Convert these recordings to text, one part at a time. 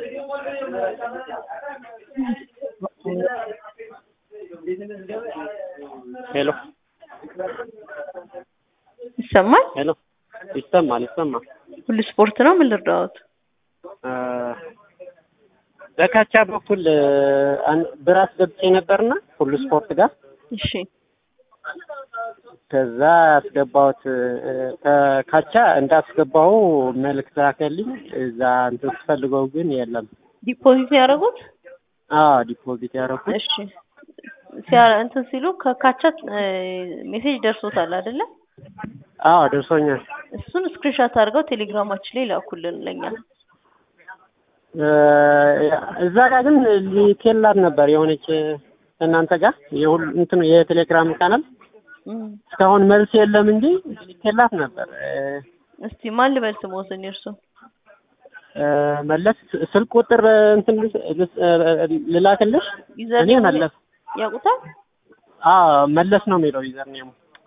ሄሎ ይሰማል? ሄሎ ይሰማል ይሰማል። ሁሉ ስፖርት ነው። ምን ልርዳዎት? አ፣ በካቻ በኩል አን- ብር አስገብቼ ነበርና ሁሉ ስፖርት ጋር እሺ ከዛ ያስገባሁት እ፣ ከካቻ እንዳስገባሁ መልዕክት ላከልኝ። እዛ እንትን ስፈልገው ግን የለም። ዲፖዚት ያደረጉት? አዎ ዲፖዚት ያደረኩት እሺ ሲያ እንትን ሲሉ ከካቻ ሜሴጅ ደርሶታል አይደለ? አዎ ደርሶኛል። እሱን ስክሪንሾት አድርገው ቴሌግራማችን ላይ ላኩልን ለኛ። እ፣ እዛ ጋር ግን ሊኬላት ነበር የሆነች እናንተ ጋር የሁሉ እንትኑ የቴሌግራም ቻናል እም፣ እስካሁን መልስ የለም እንጂ ሊኬላት ነበር። እ፣ እስቲ ማን ልበል ስሞትን የእርሱ? እ፣ መለስ ስልክ ቁጥር እንትን ልስ- ልስ- ልላክልሽ? ዩዘር እኔ መለስ ያውቁታል? አዎ መለስ ነው የሚለው ዩዘር ኔሙ።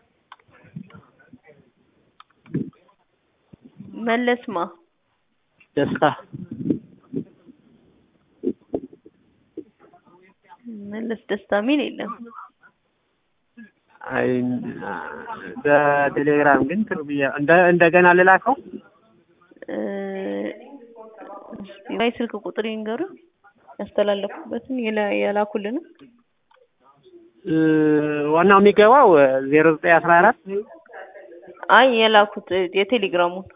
መለስማ ደስታ መለስ ደስታ የሚል የለም። አይ በቴሌግራም ግን ትሩ ብያ እንደ እንደገና ልላከው እ፣ እስቲ ወይ ስልክ ቁጥር ይንገሩ ያስተላለፉበትን የላ- የላኩልን እ፣ ዋናው የሚገባው ዜሮ ዘጠኝ አስራ አራት አይ የላኩት የቴሌግራሙን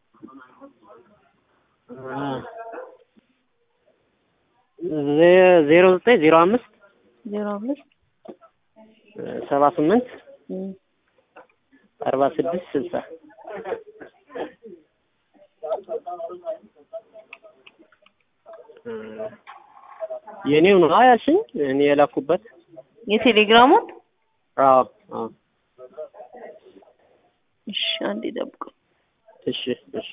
ዜሮ ዘጠኝ ዜሮ አምስት ዜሮ አምስት ሰባ ስምንት እም፣ አርባ ስድስት ስልሳ የኔው ነው ያልሽኝ? እኔ የላኩበት የቴሌግራሙን አዎ አዎ እሺ አንዴ ጠብቁ። እሺ እሺ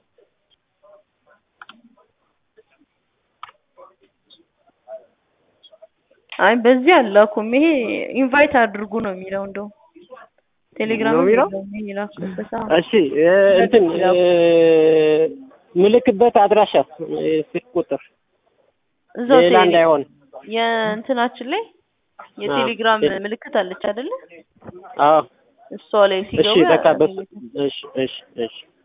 አይ በዚህ አላኩም። ይሄ ኢንቫይት አድርጉ ነው የሚለው እንደው ቴሌግራም ነው የሚለው? የላኩበት አዎ። እሺ እ፣ እንትን እ፣ ምልክበት አድራሻ እ፣ ስልክ ቁጥር እዛው ሌላ ቴሌ- እንዳይሆን የእንትናችን ላይ የቴሌግራም አዎ። ምልክት አለች አይደለ? አዎ እሷ ላይ እሺ ሲገቡ በቃ በሱ እሺ እሺ እሺ